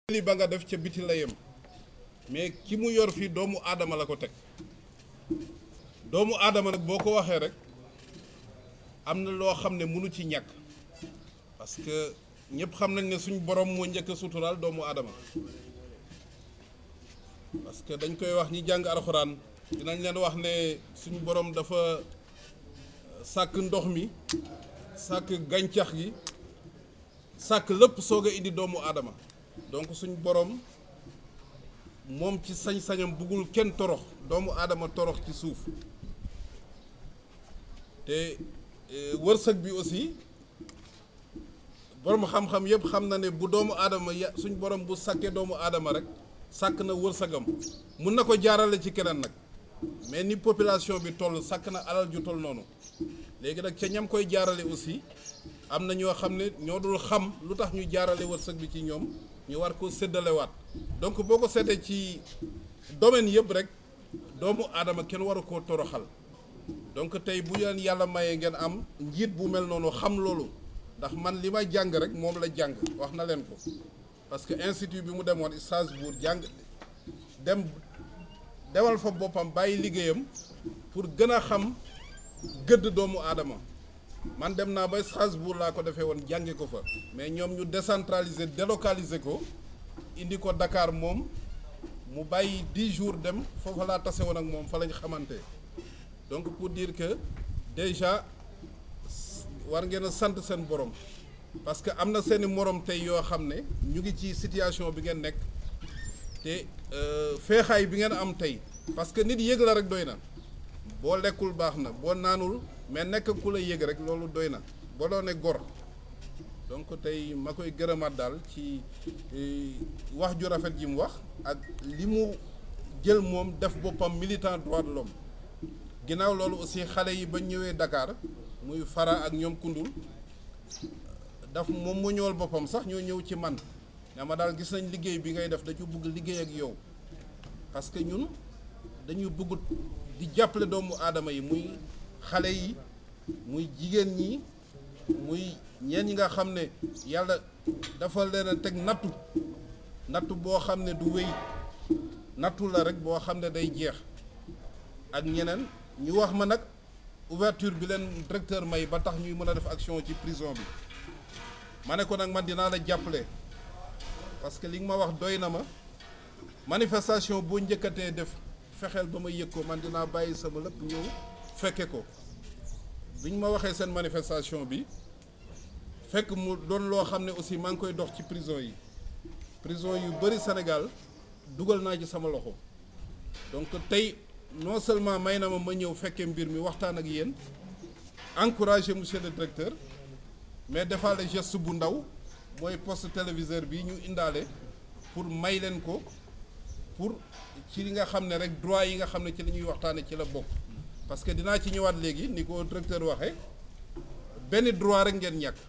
li ba nga def ca biti la yem mais ki mu yor fii doomu aadama la ko teg doomu aadama nag boo ko waxee rek am na loo xam ne mënu ci ñàkk parce que ñëpp xam nañ ne suñ borom moo njëkk a suturaal doomu aadama parce que dañ koy wax ñi jàng alxuraan dinañ leen wax ne suñu borom dafa sàkk ndox mi sàkk gàncax gi sàkk lépp soog a indi doomu aadama donc suñ borom moom ci sañ-sañam buggul kenn torox doomu aadama torox ci suuf te wërsëg bi aussi borom xam-xam yëpp xam na ne bu doomu aadama ya suñ borom bu sàkkee doomu aadama rek sàkk na wërsëgam mun na ko jaarale ci keneen nag mais ni population bi toll sàkk na alal ju toll noonu léegi nag ca ñam koy jaarale aussi am na ñoo xam ne ñoo dul xam lu tax ñu jaarale wërsëg bi ci ñoom ñu war ko séddalewaat donc boo ko seetee ci domaine yëpp rek doomu aadama kenn waru koo toroxal donc tey bu leen yàlla mayee ngeen am njiit bu mel noonu xam loolu ndax man li may jàng rek moom la jàng wax na leen ko parce que institut bi mu demoon Strasbourg jàng dem demal fa boppam bàyyi liggéeyam pour gën a xam gëdd doomu aadama man dem naa ba Strasbourg laa ko defee woon jànge ko fa mais ñoom ñu décentraliser délocaliser ko indi ko Dakar moom mu bàyyi dix jours dem foofa laa tase woon ak moom fa lañ xamante donc pour dire que déjà war ngeen a sant seen borom parce que am na seeni morom tey yoo xam ne ñu ngi ci situation bi ngeen nekk te feexaay bi ngeen am tey parce que nit yëg la rek doy na boo lekkul baax na boo naanul mais nekk ku la yëg rek loolu doy na boo doone gor donc tey ma koy gërëmaat daal ci wax ju rafet ji mu wax ak li mu jël moom def boppam militant droit de l'homme ginnaaw loolu aussi xale yi ba ñëwee Dakar muy fara ak ñoom kundul daf moom mu ñëwal boppam sax ñoo ñëw ci man ne ma daal gis nañ liggéey bi ngay def dañu bëgg liggéey ak yow parce que ñun dañu bëgg di jàppale doomu aadama yi muy xale yi muy jigéen ñi muy ñeen ñi nga xam ne yàlla dafa leen a teg nattu nattu boo xam ne du wéy nattu la rek boo xam ne day jeex ak ñeneen ñu wax ma nag ouverture bi leen directeur may ba tax ñuy mën a def action ci prison bi ma ne ko nag man dinaa la jàppale parce que li nga ma wax doy na ma manifestation boo njëkkatee def fexeel ba ma yëg ko man dinaa bàyyi sama lépp ñëw fekke ko bi ñu ma waxee seen manifestation bi fekk mu doon loo xam ne aussi maa ngi koy dox ci prison yi prison yu bëri Sénégal dugal naa ci sama loxo donc tey non seulement may na ma ma ñëw fekkee mbir mi waxtaan ak yéen encourager monsieur le directeur mais defaale geste bu ndaw mooy poste téléviseur bi ñu indaale pour may leen ko pour ci li nga xam ne rek droit yi nga xam ne ci la ñuy waxtaane ci la bokk parce que dinaa ci ñëwaat léegi ni ko directeur waxee benn droit rek ngeen ñàkk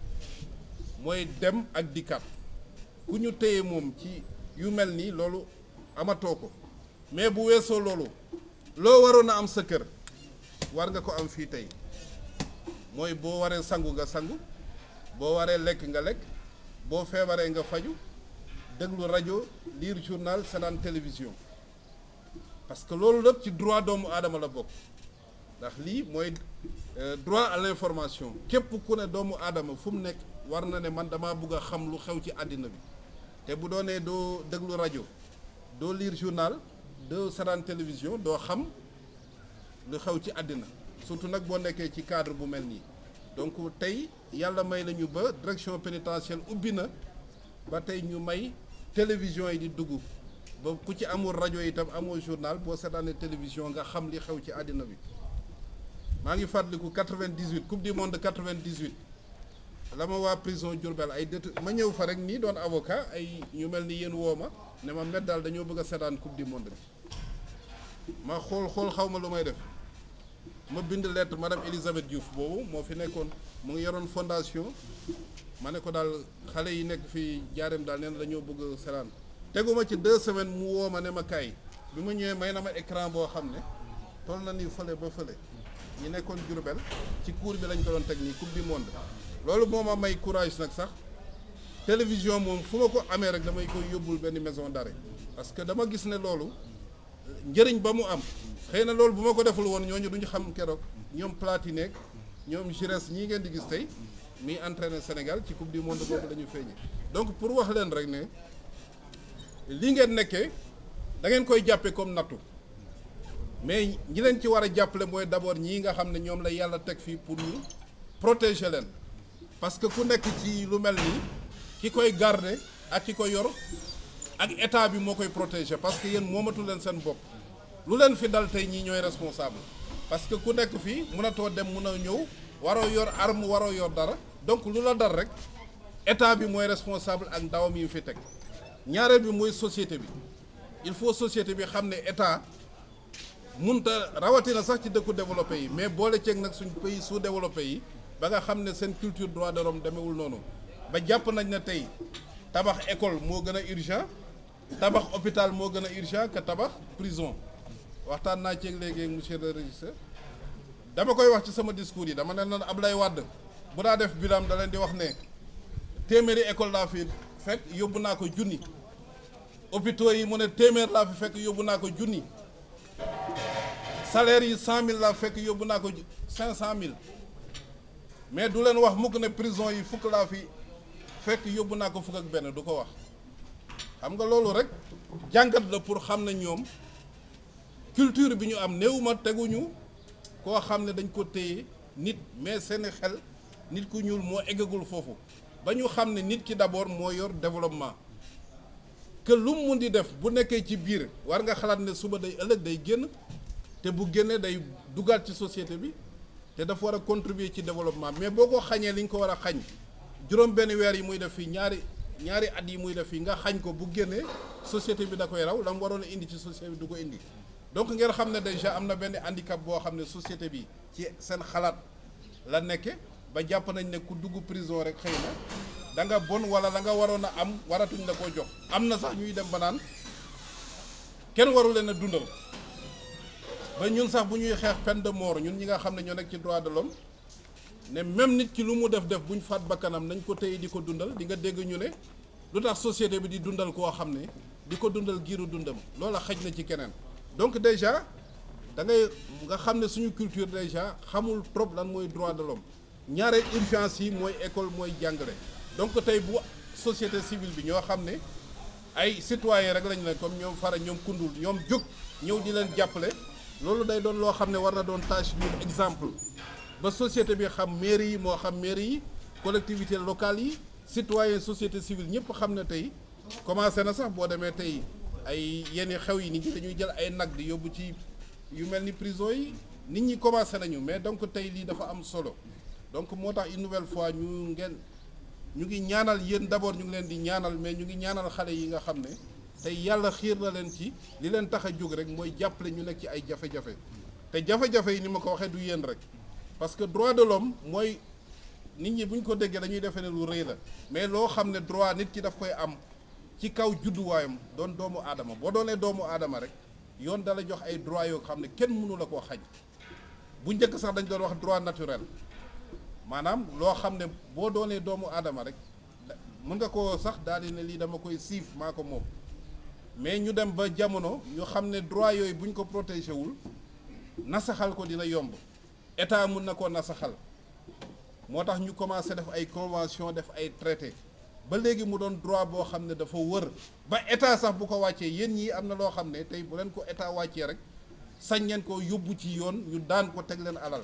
mooy dem ak dikkaat ku ñu téye moom ci yu mel nii loolu amatoo ko mais bu weesoo loolu loo waroon a am sa kër war nga ko am fii tey mooy boo waree sangu nga sangu boo waree lekk nga lekk boo feebaree nga faju déglu rajo lire journal seetaan télévision parce que loolu lépp ci droit doomu aadama la bokk ndax lii mooy droit à l'information képp ku ne doomu aadama fu mu nekk war na ne man damaa bëgg a xam lu xew ci àddina bi te bu doonee doo déglu rajo doo lire journal doo seetaan télévision doo xam lu xew ci àddina surtout nag boo nekkee ci cadre bu mel nii donc tey yàlla may nañu ba direction pénitentiaire ubbi na ba tey ñu may télévision yi di dugg ba ku ci amul rajo itam amul journal boo seetaanee télévision nga xam li xew ci àddina bi maa ngi fàttaliku 98 coupe du monde 98 la ma waa prison Diourbel ay détu ma ñëw fa rek nii doon avocat ay ñu mel ni yéen woo ma ne ma met daal dañoo bëgg a seetaan coupe du monde bi ma xool xool xaw ma lu may def ma bind lettre madame Elisabeth Diouf boobu moo fi nekkoon mu ngi yoroon fondation ma ne ko daal xale yi nekk fii jaareem daal nee na dañoo bëgg seetaan teguma ci deux semaines mu woo ma ne ma kaay bi ma ñëwee may na ma écran boo xam ne toll na ni fële ba fële ñi nekkoon Diourbel ci cour bi lañ ko doon teg nii coupe du monde loolu moo ma may courage nag sax télévision moom fu ma ko amee rek damay koy yóbbul benn maison d'arrêt parce que dama gis ne loolu njëriñ ba mu am xëy na loolu bu ma ko deful woon ñooñu duñu xam keroog ñoom Platini ak ñoom Giresse ñii ngeen di gis tey muy entraîné Sénégal ci coupe du monde boobu la ñu feeñee donc pour wax leen rek ne li ngeen nekkee da ngeen koy jàppe comme nattu mais ñi leen ci war a jàppale mooy d'abord ñii nga xam ne ñoom la yàlla teg fii pour ñu protéger leen parce que ku nekk ci lu mel nii ki koy garder ak ki ko yor ak état bi moo koy protéger parce que yéen moomatu leen seen bopp lu leen fi dal tey ñii ñooy responsable parce que ku nekk fii mënatoo dem mun a ñëw waroo yor arme waroo yor dara donc lu la dal rek état bi mooy responsable ak ndawam yi fi teg ñaareel bi mooy société bi il faut société bi xam ne état munta rawatina sax ci dëkku développé yi mais boole ceeg nag suñ pays sous développé yi ba nga xam ne seen culture droit de l'homme demewul noonu ba jàpp nañ ne tey tabax école moo gën a urgent tabax hôpital moo gën a urgent que tabax prison waxtaan naa ceeg léegi ak monsieur le régisseur dama koy wax ci sama discours yi dama ne leen Ablaye Wade bu daa def bilan da leen di wax ne téeméeri école laa fi fekk yóbbu naa ko junni hôpitaux yi mu ne téeméer laa fi fekk yóbbu naa ko junni salaire yi cent mille laa fekk yóbbu naa ko cinq cent mille mais du leen wax mukk ne prison yi fukk laa fi fekk yóbbu naa ko fukk ak benn du ko wax xam nga loolu rek jàngat la pour xam ne ñoom culture bi ñu am néewuma teguñu koo xam ne dañ ko téye nit mais seeni xel nit ku ñuul moo eggagul foofu ba ñu xam ne nit ki d'abord moo yor développement que lu mu mun di def bu nekkee ci biir war nga xalaat ne suba day ëllëg day génn te bu génnee day dugaat ci société bi te dafa war a contribuer ci développement mais boo ko xañee li ñu ko war a xañ juróom benn weer yi muy def fii ñaari ñaari at yi muy def fii nga xañ ko bu génnee société bi da koy raw la mu waroon a indi ci société bi du ko indi donc ngeen xam ne déjà am na benn handicap boo xam ne société bi ci seen xalaat la nekke ba jàpp nañ ne ku dugg prison rek xëy na da nga bon wala la nga waroon a am waratuñ la koo jox am na sax ñuy dem ba naan kenn waru leen a dundal ba ñun sax bu ñuy xeex peine de mort ñun ñi nga xam ne ñoo nekk ci droit de l'homme ne même nit ki lu mu def def bu ñu faat bakkanam nañ ko téye di ko dundal di nga dégg ñu ne lu tax société bi di dundal koo xam ne di ko dundal giiru dundam loola xaj na ci keneen donc déjà da ngay nga xam ne suñu culture déjà xamul trop lan mooy droit de l'homme ñaareel urgence yi mooy école mooy jàngale donc tey bu société civile bi ñoo xam ne ay citoyens rek lañ ne comme ñoom fara ñoom kundul ñoom jóg ñëw di leen jàppale loolu day doon loo xam ne war na doon tâche ñun exemple ba société bi xam mairie yi moo xam mairie yi collectivités locales yi citoyens société civile ñëpp xam ne tey commencé na sax boo demee tey ay yenn xew yi nit ñi dañuy jël ay nag di yóbbu ci yu mel ni prison yi nit ñi commencé nañu mais donc tey lii dafa am solo donc moo tax une nouvelle fois ñu ngeen ñu ngi ñaanal yéen d'abord ñu ngi leen di ñaanal mais ñu ngi ñaanal xale yi nga xam ne tey yàlla xiir na leen ci li leen tax a jóg rek mooy jàppale ñu nekk ci ay jafe-jafe te jafe-jafe yi ni ma ko waxee du yéen rek parce que droit de l'homme mooy nit ñi bu ñu ko déggee dañuy defee ne lu rëy la mais loo xam ne droit nit ki daf koy am ci kaw judduwaayam doon doomu aadama boo doonee doomu aadama rek yoon dala jox ay droit yoo xam ne kenn mënu la koo xaj bu njëkk sax dañ doon wax droit naturel maanaam loo xam ne boo doonee doomu aadama rek mën nga koo sax daal di ne lii dama koy siif maa ko moom mais ñu dem ba jamono ñu xam ne droit yooyu bu ñu ko protégé wul nasaxal ko dina yomb état mun na koo nasaxal moo tax ñu commencé def ay convention def ay traité ba léegi mu doon droit boo xam ne dafa wër ba état sax bu ko wàccee yéen ñii am na loo xam ne tey bu leen ko état wàccee rek sañ ngeen ko yóbbu ci yoon ñu daan ko teg leen alal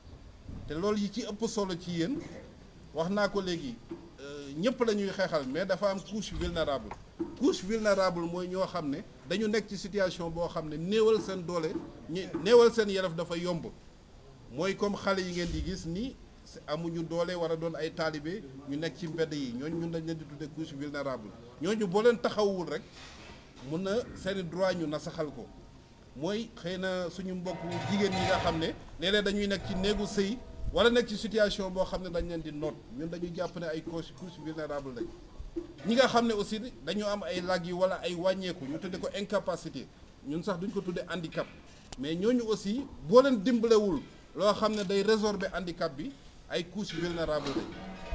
te loolu yi ci ëpp solo ci yéen wax naa ko léegi ñëpp la ñuy xeexal mais dafa am couche vulnérable couche vulnérable mooy ñoo xam ne dañu nekk ci situation boo xam ne néewal seen doole ñi néewal seen yelef dafa yomb mooy comme xale yi ngeen di gis ni amuñu doole war a doon ay taalibe ñu nekk ci mbedd yi ñooñu ñun dañ leen di tudde couche vulnérable ñooñu boo leen taxawul rek mun na seeni droit ñu nasaxal ko mooy xëy na suñu mbokk jigéen ñi nga xam ne léeg-léeg dañuy nekk ci néegu sëy wala nekk ci situation boo xam ne dañ leen di noot ñun dañuy jàpp ne ay couche couche vulnérable lañ ñi nga xam ne aussi dañu am ay lag yi wala ay wàññeeku ñu tudde ko incapacité ñun sax duñ ko tudde handicap mais ñooñu aussi boo leen dimbalewul loo xam ne day résorber handicap bi ay couche vulnérable lañ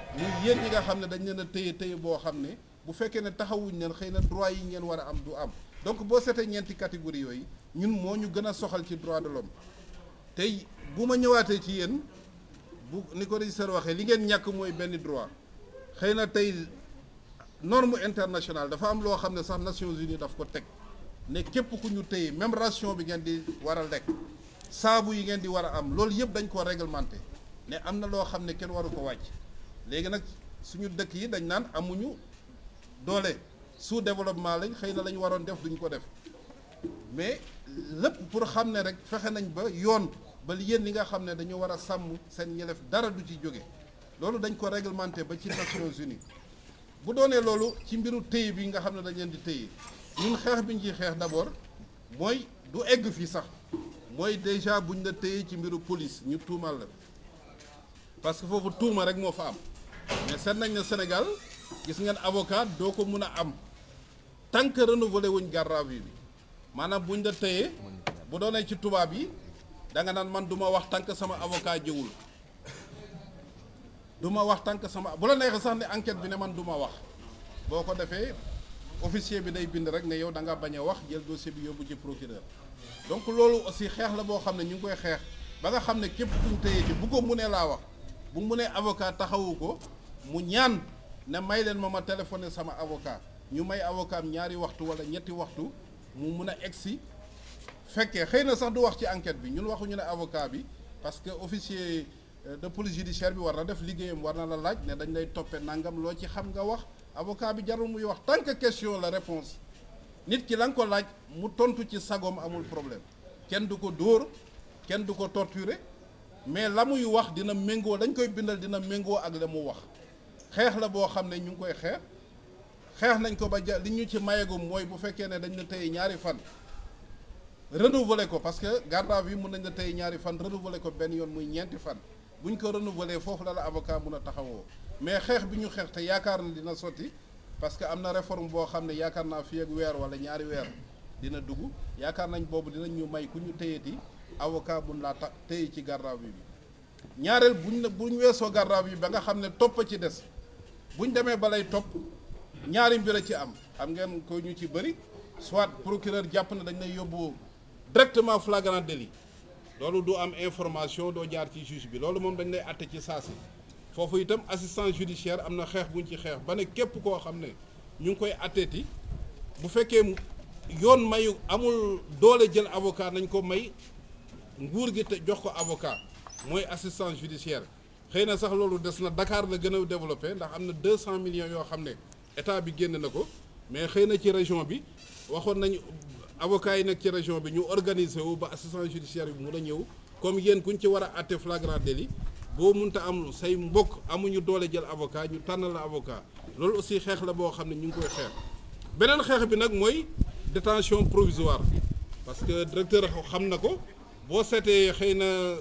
muy yéen ñi nga xam ne dañ leen a téye téye boo xam ne bu fekkee ne taxawuñ leen xëy na droit yi ngeen war a am du am donc boo seetee ñeenti catégorie yooyu ñun moo ñu gën a soxal ci droit de l'homme tey bu ma ñëwaatee ci yéen bu ni ko régisseur waxee li ngeen ñàkk mooy benn droit xëy na tey norme internationale dafa am loo xam ne sax Nations Unies daf ko teg ne képp ku ñu téye même ration bi ngeen di war a lekk saabu yi ngeen di war a am loolu yëpp dañ ko réglementé ne am na loo xam ne kenn waru ko wàcc léegi nag suñu dëkk yi dañ naan amuñu doole sous développement lañ xëy na la ñu waroon def duñ ko def mais lépp pour xam ne rek fexe nañ ba yoon ba yéen li nga xam ne dañu war a sàmm seen ñelef dara du ci jóge loolu dañ ko réglementé ba ci Nations Unies bu doonee loolu ci mbiru téye bi nga xam ne dañ leen di téye ñun xeex bi ñu ciy xeex d'abord mooy du egg fii sax mooy déjà buñ la téye ci mbiru police ñu tuumal la parce que foofu tuuma rek moo fa am mais seet nañ ne Sénégal gis ngeen avocat doo ko mun a am tant que renouvelé wuñ garde à vue bi maanaam buñ la téye bu doonee ci tubaab yi da nga naan man du ma wax tant que sama avocat jëwul du ma wax tant que sama bu la neexee sax ne enquête bi ne man du ma wax boo ko defee officier bi day bind rek ne yow da nga bañ a wax jël dossier bi yóbbu ci procureur donc loolu aussi xeex la boo xam ne ñu ngi koy xeex ba nga xam ne képp kuñ téye ci bu ko munee laa wax bu mu nee avocat taxawu ko mu ñaan ne may leen ma ma téléphoné sama avocat ñu may avocat am ñaari waxtu wala ñetti waxtu mu mun a egsi fekkee xëy na sax du wax ci enquête bi ñun waxuñu ne avocat bi parce que officier de police judiciaire bi war na def liggéeyam war na la laaj ne dañ lay toppe nangam loo ci xam nga wax avocat bi jarul muy wax tant que question la réponse nit ki la nga ko laaj mu tontu ci sagoom amul problème kenn du ko dóor kenn du ko torturer mais la muy wax dina méngoo dañ koy bindal dina méngoo ak la mu wax xeex la boo xam ne ñu ngi koy xeex xeex nañ ko ba ja li ñu ci mayegum mooy bu fekkee ne dañ la tey ñaari fan renouveler ko parce que garde à vue mun nañ la tey ñaari fan renouveler ko benn yoon muy ñeenti fan bu ñu ko renouveler foofu la la avocat mun a taxawoo mais xeex bi ñu xeex te yaakaar na dina sotti parce que am na réforme boo xam ne yaakaar naa fii ak weer wala ñaari weer dina dugg yaakaar nañ boobu dinañ ñu may ku ñu téyeti avocat mun laa ta téye ci garde à vue bi ñaareel buñ la buñ weesoo garde à vue ba nga xam ne topp ci des buñ demee ba lay topp ñaari mbir a ci am xam ngeen ko ñu ci bëri soit procureur jàpp na dañ lay yóbbu directement flagrant délit loolu du am information doo jaar ci juge bi loolu moom dañ lay àtte ci saasi foofu itam assistance judiciaire am na xeex buñ ci xeex ba ne képp koo xam ne ñu ngi koy àtteeti bu fekkee yoon mayu amul doole jël avocat nañ ko may nguur gi te jox ko avocat mooy assistance judiciaire xëy na sax loolu des na Dakar la gën a développé ndax am na 200 millions yoo xam ne état bi génn na ko mais xëy na ci région bi waxoon nañu avocat yi nekk ci région bi ñu organiser wu ba assistance judiciaire bi mun a ñëw comme yéen kuñ ci war a àtte flagrant délit boo munta am say mbokk amuñu doole jël avocat ñu tànn la avocat loolu aussi xeex la boo xam ne ñu ngi koy xeex beneen xeex bi nag mooy détention provisoire parce que directeur xam na ko boo seetee xëy na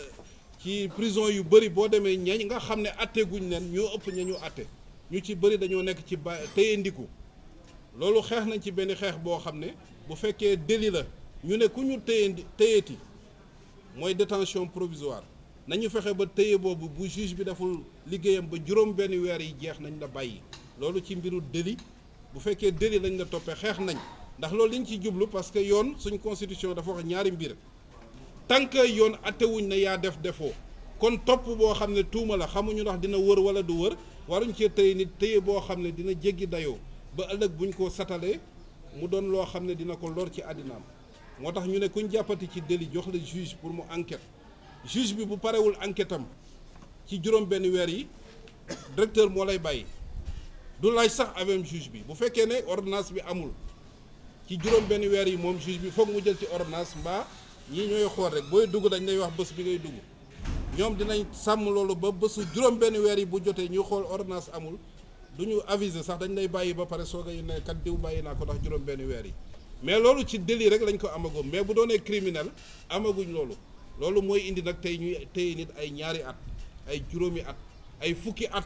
ci prison yu bëri boo demee ñañ nga xam ne atte guñ leen ñoo ëpp ña ñu atte ñu ci bëri dañoo nekk ci ba téye ndiku loolu xeex nañ ci benn xeex boo xam ne bu fekkee délit la ñu ne ku ñu téye téyeeti mooy détention provisoire nañu fexe ba téye boobu bu juge bi deful liggéeyam ba juróom benn weer yi jeex nañ la bàyyi loolu ci mbiru délit bu fekkee délit lañ la toppee xeex nañ ndax loolu liñ ci jublu parce que yoon suñ constitution dafa wax ñaari mbir tant que yoon attewuñ ne yaa def defoo kon topp boo xam ne tuuma la xamuñu ndax dina wër wala du wër waruñ cee téye nit téye boo xam ne dina jéggi dayoo ba ëllëg buñ ko satalee mu doon loo xam ne dina ko lor ci àddinaam moo tax ñu ne kuñ jàppati ci délit jox la juge pour mu enquête juge bi bu parewul enquête am ci juróom benn weer yi directeur moo lay bàyyi du laaj sax avec juge bi bu fekkee ne ordonnance bi amul ci juróom benn weer yi moom juge bi foog mu jël ci ordonnance mbaa ñii ñooy xool rek booy dugg dañ lay wax bés bi ngay dugg ñoom dinañ sàmm loolu ba bésu juróom benn weer yi bu jotee ñu xool ordonnance amul du ñu aviser sax dañ lay bàyyi ba pare soog a ne kat diw bàyyi naa ko ndax juróom benn weer yi mais loolu ci délit rek lañ ko amagum mais bu doonee criminel amaguñ loolu loolu mooy indi nag tey ñuy téye nit ay ñaari at ay juróomi at ay fukki at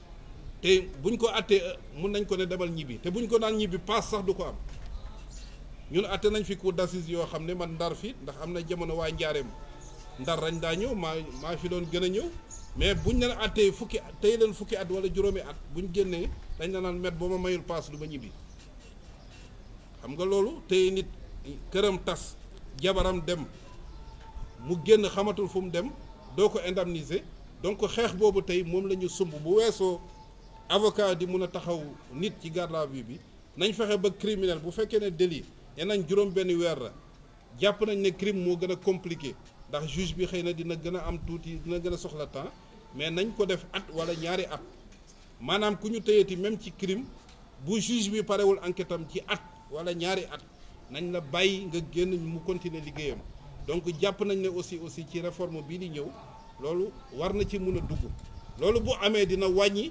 te buñ ko attee mun nañ ko ne demal ñibbi te buñ ko naan ñibbi paas sax du ko am ñun atte nañ fi cour d'assises yoo xam ne man ndar fi ndax am na jamono waa njaareem ndar rañ daa ñëw maa maa fi doon gën a ñëw mais buñ leen attee fukki tey leen fukki at wala juróomi at buñ génnee dañ la naan met boo ma mayul paas du ma ñibbi xam nga loolu tey nit këram tas jabaram dem mu génn xamatul fu mu dem doo ko indemniser donc xeex boobu tey moom la ñu sumb bu weesoo avocat di mun a taxaw nit ci garde à vue bi nañ fexe ba criminel bu fekkee ne délit nee nañ juróom benn weer la jàpp nañ ne crime moo gën a compliqué ndax juge bi xëy na dina gën a am tuuti dina gën a soxla temps mais nañ ko def at wala ñaari at maanaam ku ñu tëyeeti même ci crime bu juge bi parewul enquête am ci at wala ñaari at nañ la bàyyi nga génn mu continuer liggéeyam donc jàpp nañ ne aussi aussi ci réforme bii di ñëw loolu war na ci mun a dugg loolu bu amee dina wàññi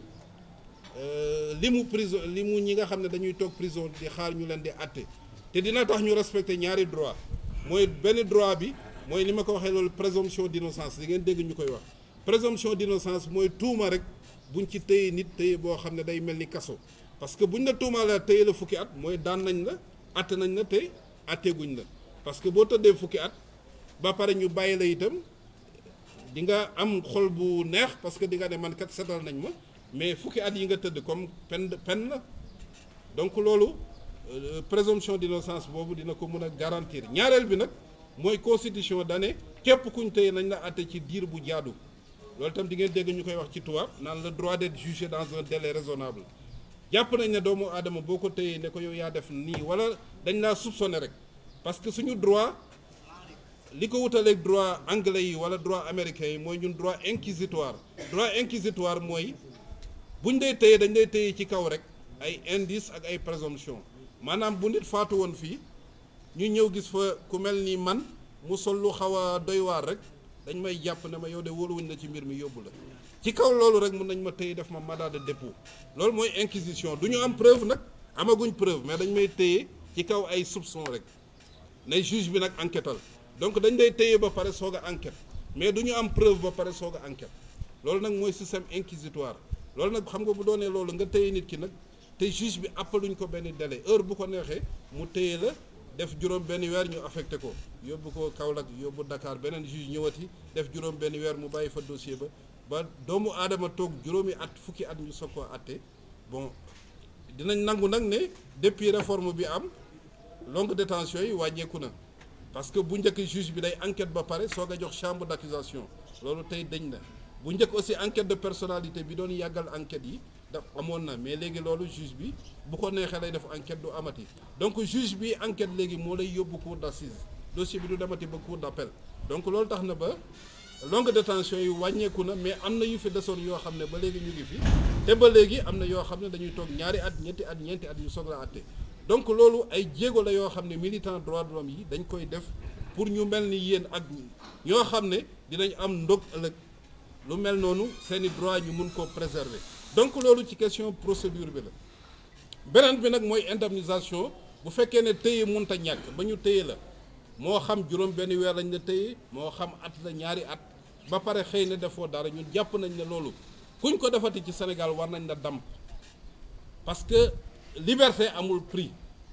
li mu prison li mu ñi nga xam ne dañuy toog prison di xaar ñu leen di àtte te dina tax ñu respecter ñaari droit mooy benn droit bi mooy li ma ko waxee loolu présomption d'innocence di ngeen dégg ñu koy wax présomption d'innocence mooy tuuma rek buñ ci téye nit téye boo xam ne day mel ni kaso parce que buñ la tuumaa la téye la fukki at mooy daan nañ la àtte nañ la te àtteeguñ la parce que boo tëddee fukki at ba pare ñu bàyyi la itam di nga am xol bu neex parce que di nga ne man kat setal nañ ma mais fukki at yi nga tëdd comme peine de peine la donc loolu présomption d'innocence boobu dina ko mën a garantir ñaareel bi nag mooy constitution dane képp kuñ tëye nañ la àtte ci diir bu jaadu loolu itam di ngeen dégg ñu koy wax ci tubaab naan le droit d'être jugé dans un délai raisonnable jàpp nañ ne doomu aadama boo ko tëyee ne ko yow yaa def nii wala dañ laa soupçonné rek parce que suñu droit li ko wutaleeg droit anglais yi wala droit américain yi mooy ñun droit inquisitoire droit inquisitoire mooy buñ dee tëye dañ lay tëye ci kaw rek ay indice ak ay présomption maanaam bu nit faatu woon fii ñu ñëw gis fa ku mel ni man mu sol lu xaw a doy waar rek dañ may jàpp ne ma yow de wóoluwuñ la ci mbir mi yóbbu la ci kaw loolu rek mun nañ ma tëye def ma mandat de dépôt loolu mooy inquisition du ñu am preuve nag amaguñ preuve mais dañ may tëye ci kaw ay soupçon rek ne juge bi nag enquêtal donc dañ lay tëye ba pare soog a enquête mais du ñu am preuve ba pare soog a enquête loolu nag mooy système inquisitoire loolu nag xam nga bu doonee loolu nga tëye nit ki nag te juge bi appaluñ ko benn délai heure bu ko neexee mu tëye la def juróom benn weer ñu affecté ko yóbbu ko Kaolack yóbbu Dakar beneen juge ñëwati def juróom benn weer mu bàyyi fa dossier ba ba doomu aadama toog juróomi at fukki at ñu soog koo atte bon dinañ nangu nag ne depuis réforme bi am longue détention yi wàññeeku na parce que bu njëkk juge bi day enquête ba pare soog a jox chambre d'accusation loolu tey dañ na bu njëkk aussi enquête de personnalité bi doon yàggal enquête yi daf amoon na mais léegi loolu juge bi bu ko neexee lay def enquête du amati donc juge bi enquête léegi moo lay yóbbu cour d'assises dossier bi du demati ba cour d'appel donc loolu tax na ba longue détention yi wàññeeku na mais am na yu fi desoon yoo xam ne ba léegi ñu ngi fi te ba léegi am na yoo xam ne dañuy toog ñaari at ñetti at ñeenti at ñu soog la àtte donc loolu ay jéego la yoo xam ne militant droit de l'homme yi dañ koy def pour ñu mel ni yéen ak ñoo xam ne dinañ am ndog ëllëg lu mel noonu seeni droit ñu mun koo préserver donc loolu ci question procédure bi la beneen bi nag mooy indemnisation bu fekkee ne téye munta ñàkk ba ñu téye la moo xam juróom benn weer lañ la téye moo xam at la ñaari at ba pare xëy na defoo dara ñun jàpp nañ ne loolu kuñ ko defati ci Sénégal war nañ la damp parce que liberté amul prix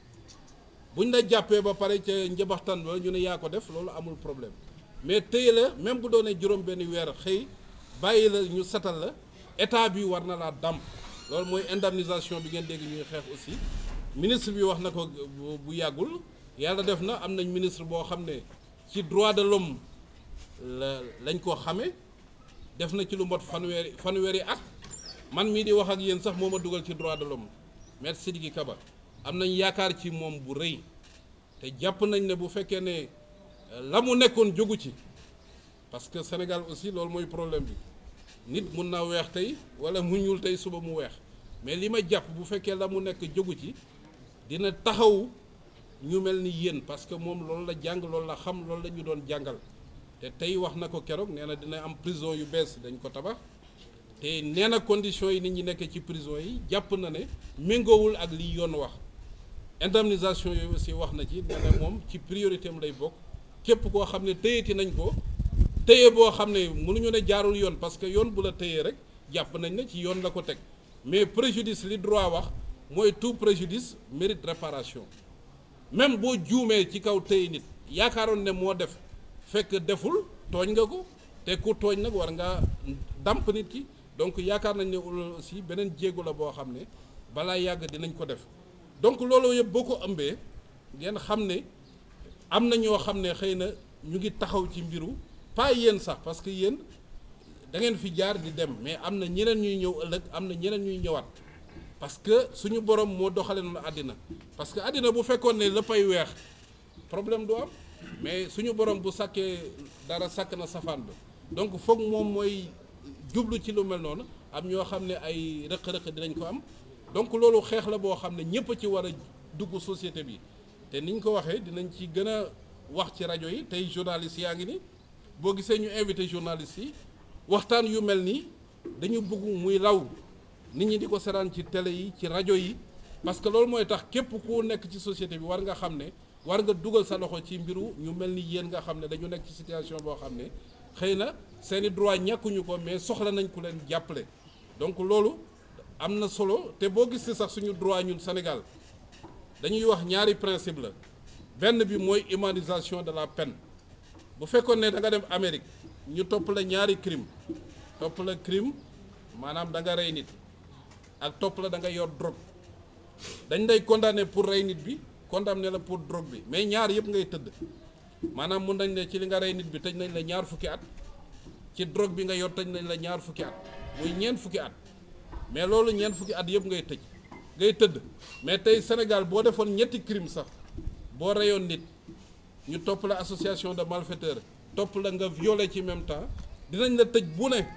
buñ la jàppee ba pare ca njabaxtan ba ñu ne yaa ko def loolu amul problème mais téye la même bu doonee juróom benn weer xëy bàyyi la ñu setal la état bi war na laa damp loolu mooy indemnisation bi ngeen dégg ñuy xeex aussi ministre bi wax na ko bu yàggul yàlla def na am nañ ministre boo xam ne ci droit de l'homme la lañ ko xamee def na ci lu mot fanweeri fanweeri at man mii di wax ak yéen sax moo ma dugal ci droit de l'homme maître Sidiki Kaba am nañ yaakaar ci moom bu rëy te jàpp nañ ne bu fekkee ne la mu nekkoon jógu ci parce que Sénégal aussi loolu mooy problème bi nit mun naa weex tey wala mu ñuul tey suba mu weex mais li ma jàpp bu fekkee la mu nekk jógu ci dina taxaw ñu mel ni yéen parce que moom loolu la jàng loolu la xam loolu la ñu doon jàngal te tey wax na ko keroog nee na dina am prison yu bees dañ ko tabax te nee na conditions yi nit ñi nekk ci prison yi jàpp na ne méngoowul ak li yoon wax indemnisation yooyu aussi wax na ci nee na moom ci priorité am lay bokk képp koo xam ne téyeti nañ ko téye boo xam ne mënuñu ne jaarul yoon parce que yoon bu la téyee rek jàpp nañ ne ci yoon la ko teg mais préjudice li droit wax mooy tout préjudice mérite réparation même boo juumee ci kaw téye nit yaakaaroon ne moo def fekk deful tooñ nga ko te ku tooñ nag war ngaa damp nit ki donc yaakaar nañ ne loolu aussi beneen jéego la boo xam ne balaa yàgg dinañ ko def donc loolu yëpp boo ko ëmbee ngeen xam ne am na ñoo xam ne xëy na ñu ngi taxaw ci mbiru pas yéen sax parce que yéen da ngeen fi jaar di dem mais am na ñeneen ñuy ñëw ëllëg am na ñeneen ñuy ñëwaat parce que suñu borom moo doxale noonu àddina parce que àddina bu fekkoon ne léppay weex problème du am mais suñu borom bu sàkkee dara sàkk na safaan ba donc foog moom mooy jublu ci lu mel noonu am ñoo xam ne ay rëq-rëq dinañ ko am donc loolu xeex la boo xam ne ñëpp a ci war a dugg société bi te niñ ko waxee dinañ ci gën a wax ci rajo yi tey journalistes yaa ngi ni boo gisee ñu invité journalistes yi waxtaan yu mel nii dañu bëgg muy law nit ñi di ko seraan ci télé yi ci rajo yi parce que loolu mooy tax képp ku nekk ci société bi war nga xam ne war nga dugal sa loxo ci mbiru ñu mel ni yéen nga xam ne dañu nekk ci situation boo xam ne xëy na seeni droit ñàkkuñu ko mais soxla nañ ku leen jàppale donc loolu am na solo te boo gisee sax suñu droit ñun Sénégal dañuy wax ñaari principe la benn bi mooy humanisation de la peine bu fekkoon ne da nga dem Amérique ñu topp la ñaari crime topp la crime maanaam da nga rey nit ak topp la da nga yor drogue dañ lay condamné pour rey nit bi condamné la pour drogue bi mais ñaar yëpp ngay tëdd maanaam mun nañ ne ci li nga rey nit bi tëj nañ la ñaar fukki at ci drogue bi nga yor tëj nañ la ñaar fukki at muy ñeent fukki at mais loolu ñeent fukki at yëpp ngay tëj ngay tëdd mais tey Sénégal boo defoon ñetti crime sax boo reyoon nit ñu topp la association de malfaiteurs topp la nga violé ci même temps dinañ la tëj bu ne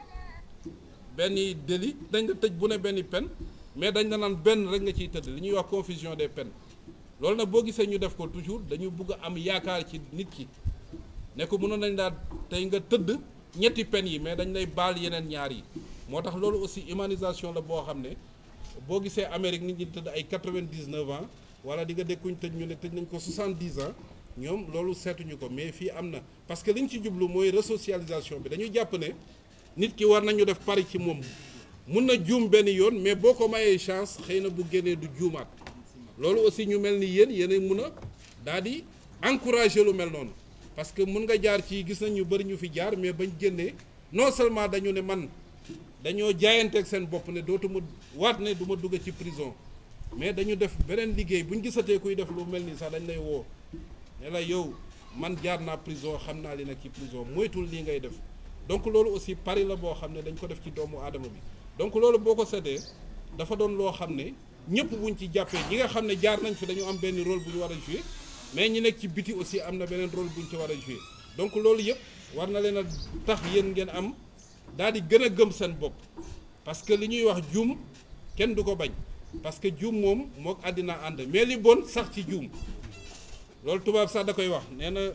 benn délit dañ la tëj bu ne benn peine mais dañ la naan benn rek nga ciy tëdd li ñuy wax confusion des peines loolu nag boo gisee ñu def ko toujours dañu bëgg a am yaakaar ci nit ki ne ko mënoon nañ daal tey nga tëdd ñetti peines yi mais dañ lay baal yeneen ñaar yi moo tax loolu aussi humanisation la boo xam ne boo gisee Amérique nit ñi tëdd ay quatre-vingt-dix-neuf ans wala di nga dékkuñ tëj ñu ne tëj nañ ko soixante-dix ans ñoom loolu seetuñu ko mais fii am na parce que li ñu ci jublu mooy resocialisation bi dañuy jàpp ne nit ki war nañu def pari ci moom mun na juum benn yoon mais boo ko mayee chance xëy na bu génnee du juumaat loolu aussi ñu mel ni yéen yéen mun a daal di encourager lu mel noonu parce que mun nga jaar ci gis nañ ñu bëri ñu fi jaar mais bañ génnee non seulement dañu ne man dañoo jaayanteeg seen bopp ne dootuma waat ne du ma dugg ci prison mais dañu def beneen liggéey bu ñu gisatee kuy def lu mel nii sax dañ lay woo ne la yow man jaar naa prison xam naa li nag ci prison moytul lii ngay def donc loolu aussi pari la boo xam ne dañ ko def ci doomu aadama bi donc loolu boo ko seetee dafa doon loo xam ne ñëpp buñ ci jàppee ñi nga xam ne jaar nañ fi dañu am benn rôle bu ñu war a jouer mais ñi nekk ci biti aussi am na beneen rôle bu ñu ci war a jouer donc loolu yëpp war na leen a tax yéen ngeen am daal di gën a gëm seen bopp parce que li ñuy wax juum kenn du ko bañ parce que juum moom mook àddina ànd mais li bon sax ci juum loolu tubaab sax da koy wax nee na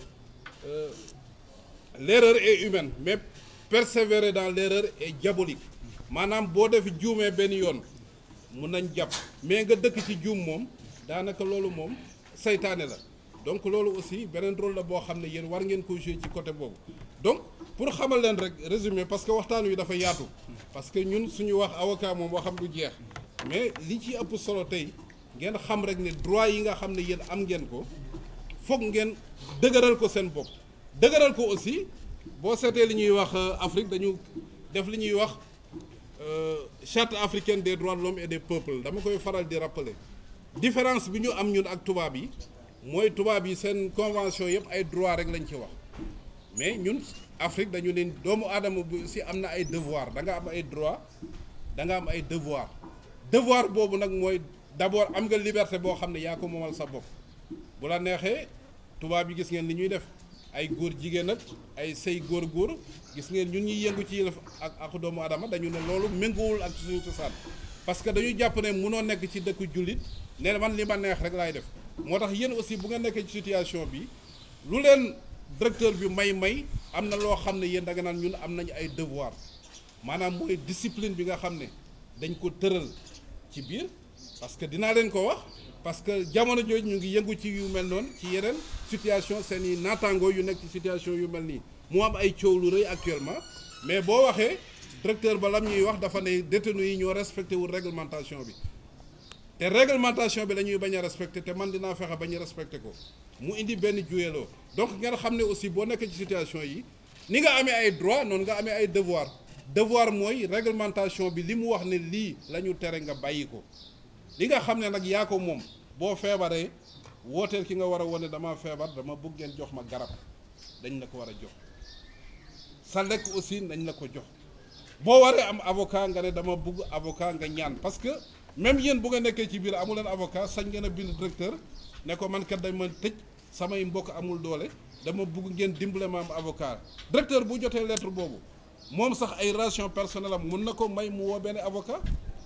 l'erreur est humaine mais persévérer dans l'erreur est diabolique maanaam boo def juumee benn yoon mun nañ jàpp mais nga dëkk ci juum moom daanaka loolu moom saytaane la donc loolu aussi beneen rôle la boo xam ne yéen war ngeen ko jouer ci côté boobu donc pour xamal leen rek résumé parce que waxtaan wi dafa yaatu parce que ñun suñu wax avocat moom waxam du jeex mais li ci ëpp solo tey ngeen xam rek ne droit yi nga xam ne yéen am ngeen ko foog ngeen dëgëral ko seen bopp dëgëral ko aussi boo seetee li ñuy wax Afrique dañu def li ñuy wax charte africaine des droits de l'homme et des peuples dama koy faral di rappeler différence bi ñu am ñun ak tubaab yi mooy tubaab yi seen convention yëpp ay droit rek lañ ci wax mais ñun Afrique dañu leen doomu aadama bi aussi am na ay devoir da nga am ay droit da nga am ay devoir devoir boobu nag mooy d'abord am nga liberté boo xam ne yaa ko moomal sa bopp bu la neexee tubaab yi gis ngeen li ñuy def ay góor jigéen ak ay sëy góor góor gis ngeen ñun ñuy yëngu ci yëlef ak ak doomu adama dañu ne loolu méngoowul ak suñu cosaan parce que dañu jàpp ne munoo nekk ci dëkku jullit ne man li ma neex rek laay def moo tax yéen aussi bu nga nekkee ci situation bi lu leen directeur bi may may am na loo xam ne yéen da nga naan ñun am nañu ay devoir maanaam mooy discipline bi nga xam ne dañ ko tëral ci biir parce que dinaa leen ko wax parce que jamono jooju ñu ngi yëngu ci yu mel noonu ci yeneen situation seen i naataangoo yu nekk ci situation yu mel nii mu am ay coow lu rëy actuellement mais boo waxee directeur ba lam ñuy wax dafa ne détenus yi ñoo respecté wul réglementation bi te réglementation bi la ñuy bañ a respecté te man dinaa fexe bañ a respecté ko mu indi benn juyeloo donc ngeen xam ne aussi boo nekkee ci situation yi ni nga amee ay droit noonu nga amee ay devoir devoir mooy réglementation bi li mu wax ne lii la ñu tere nga bàyyi ko li nga xam ne nag yaa ko moom boo feebaree wooteel ki nga war a wone dama feebar dama bëgg ngeen jox ma garab dañ la ko war a jox sa lekk aussi nañ la ko jox boo waree am avocat nga ne dama bëgg avocat nga ñaan parce que même yéen bu nga nekkee ci biir amu leen avocat sañ ngeen a bind directeur ne ko man kat dañ ma tëj samay mbokk amul doole dama bëgg ngeen dimbale ma am avocat directeur bu jotee lettre boobu moom sax ay relation personnelle am mun na ko may mu woo benn avocat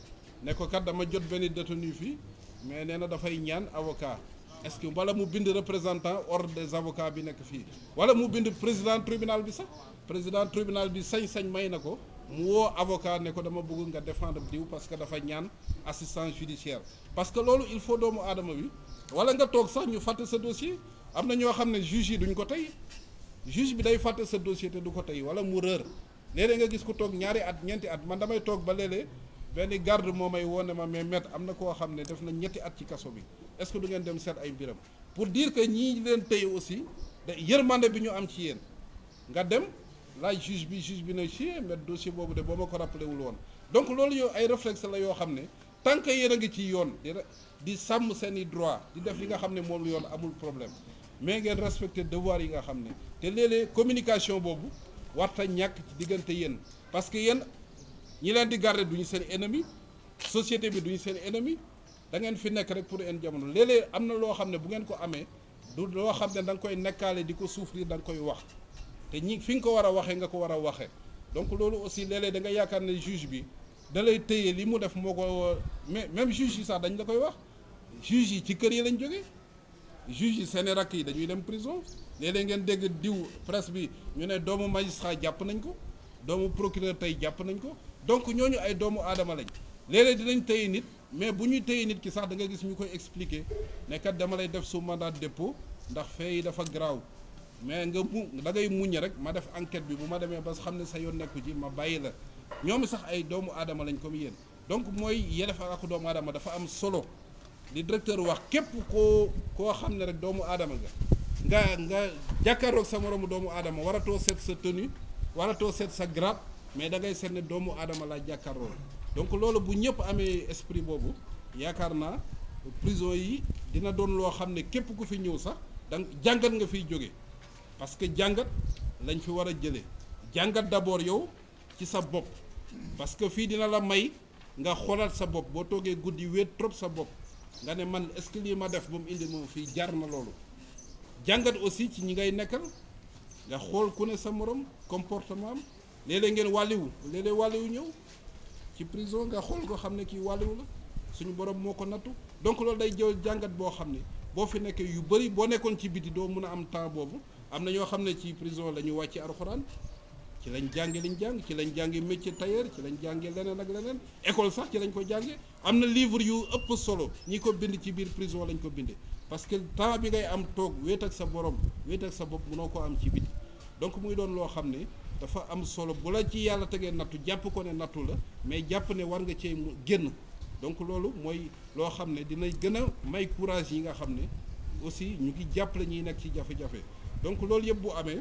ne ko kat dama jot benn détenu fii mais nee na dafay ñaan avocat est-ce que wala mu bind représentant ordre des avocats bi nekk fii wala mu bind président tribunal bi sax président tribunal bi sañ-sañ may na ko mu woo avocat ne ko dama bëgg nga défendre diw parce que dafa ñaan assistance judiciaire parce que loolu il faut doomu aadama bi wala nga toog sax ñu fàtte sa dossier am na ñoo xam ne juge yi duñ ko tey juge bi day fàtte sa dossier te du ko tey wala mu rër léeg-léeg nga gis ko toog ñaari at ñeenti at man damay toog ba léeg-léeg benn garde moo may woo ne ma mais maître am na koo xam ne def na ñetti at ci kaso bi est-ce que du ngeen dem seet ay mbiram pour dire que ñii leen tey aussi da yërmande bi ñu am ci yéen nga dem laaj juge bi juge bi ne ci mais dossier boobu de boo ma ko rappelé wul woon donc loolu yow ay réflexe la yoo xam ne tant que yéen a ngi ci yoon di di sàmm seen i droit di def li nga xam ne moom lu yoon amul problème mais ngeen respecté devoir yi nga xam ne te léeg-léeg communication boobu warta ñàkk ci diggante yéen parce que yéen ñi leen di garder duñu seen ennemi société bi duñu seen ennemi da ngeen fi nekk rek pour une jamono léeg-léeg am na loo xam ne bu ngeen ko amee du loo xam ne da nga koy nekkaale di ko souffrir da nga koy wax te ñi fi nga ko war a waxee nga ko war a waxee donc loolu aussi léeg-léeg da nga yaakaar ne juge bi da lay téye li mu def moo ko mais même juge yi sax dañ la koy wax juge yi ci kër yi lañ jógee juge yi seeni rakk yi dañuy dem prison léeg-léeg ngeen dégg diw presse bi ñu ne doomu magistrat jàpp nañ ko doomu procureur tey jàpp nañ ko donc ñooñu ay doomu aadama lañ léeg-léeg dinañ téye nit mais bu ñuy téye nit ki sax da nga gis ñu koy expliquer ne kat dama lay def su mandat de dépôt ndax fee yi dafa garaaw mais nga mu da ngay muñ rek ma def enquête bi bu ma demee ba xam ne sa yoon nekku ci ma bàyyi la ñoom sax ay doomu aadama lañ comme yéen donc mooy yelef ak doomu aadama dafa am solo li directeur wax képp koo koo xam ne rek doomu aadama nga nga nga jàkkaaroog sa moroomu doomu aadama waratoo seet sa tenue waratoo seet sa grade mais da ngay seet ne doomu aadama laa jàkkaarloo donc loolu bu ñëpp amee esprit boobu yaakaar naa prison yi dina doon loo xam ne képp ku fi ñëw sax danga jàngat nga fiy jóge parce que jàngat lañ fi war a jëlee jàngat d'abord yow ci sa bopp parce que fii dina la may nga xoolaat sa bopp boo toogee guddi wéet trop sa bopp nga ne man est-ce que lii ma def ba mu indi moom fii jar na loolu jàngat aussi ci ñi ngay nekkal nga xool ku ne sa morom comportement am léeg-léeg ngeen wàlliwu léeg-léeg wàlliwu ñëw ci prison nga xool ko xam ne kii wàlliwu la suñu borom moo ko nattu donc loolu day jël jàngat boo xam ne boo fi nekkee yu bëri boo nekkoon ci biti doo mun a am temps boobu am na ñoo xam ne ci prison la ñu wàcce alxuraan ci lañ jànge liñ jàng ci lañ jànge métier tailleur ci lañ jànge leneen ak leneen école sax ci lañ ko jànge am na livre yu ëpp solo ñi ko bind ci biir prison lañ ko bindee parce que temps bi ngay am toog wéet ak sa borom wéet ak sa bopp mënoo ko am ci biti donc muy doon loo xam ne dafa am solo bu la ci yàlla tegee nattu jàpp ko ne nattu la mais jàpp ne war nga cee mu génn donc loolu mooy loo xam ne dina gën a may courage yi nga xam ne aussi ñu ngi jàppale ñiy nekk ci jafe-jafe donc loolu yëpp bu amee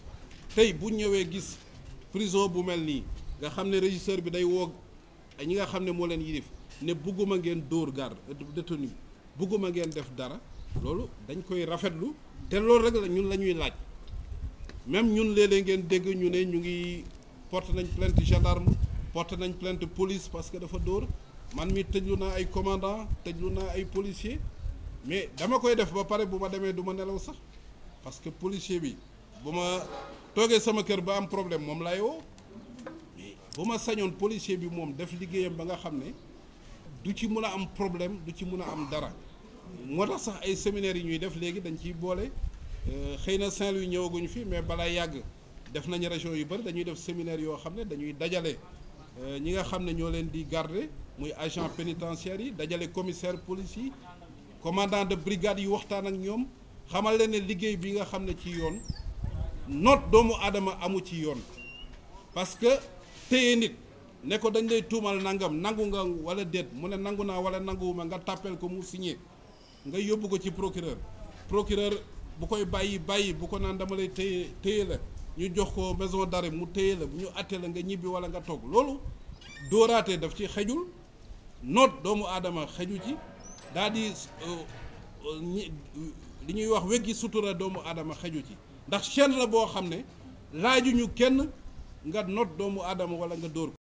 tey bu ñëwee gis prison bu mel nii nga xam ne régisseur bi day woo ñi nga xam ne moo leen yilif ne bugguma ngeen dóor garde détenu bugguma ngeen def dara loolu dañ koy rafetlu te loolu rek la ñun la ñuy laaj même ñun léeg-léeg ngeen dégg ñu ne ñu ngi porte nañ plainte gendarme porte nañ plainte police parce que dafa dóor man mi tëjlu naa ay commandant tëjlu naa ay policier mais dama koy def ba pare bu ma demee du ma nelaw sax parce que policier bi bu ma toogee sama kër ba am problème moom laay woo mais bu ma sañoon policier bi moom def liggéeyam ba nga xam ne du ci mun a am problème du ci mun a am dara moo tax sax ay séminaires yi ñuy def léegi dañ ciy boole xëy na Saint-Louis ñëwaguñu fi mais balaa yàgg def nañu région yu bëri dañuy def séminaire yoo xam ne dañuy dajale ñi nga xam ne ñoo leen di garder muy agent pénitentiaire yi dajale commissaire police yi commandant de brigade yu waxtaan ak ñoom xamal leen ne liggéey bi nga xam ne ci yoon noot doomu aadama amu ci yoon parce que téye nit ne ko dañ lay tuumal nangam nangu nga wala déet mu ne nangu naa wala nanguwuma nga tàppeel ko mu signé nga yóbbu ko ci procureur procureur bu koy bàyyi bàyyi bu ko naan dama lay téye téye la ñu jox ko maison d'arrêt mu téye la bu ñu àttee la nga ñibbi walla nga toog loolu dóoraate daf ci xejul noot doomu aadama xeju ci daa di ñi li ñuy wax weggi sutura doomu aadama xeju ci ndax chaîne la boo xam ne laajuñu kenn nga noot doomu aadama walla nga dóor ko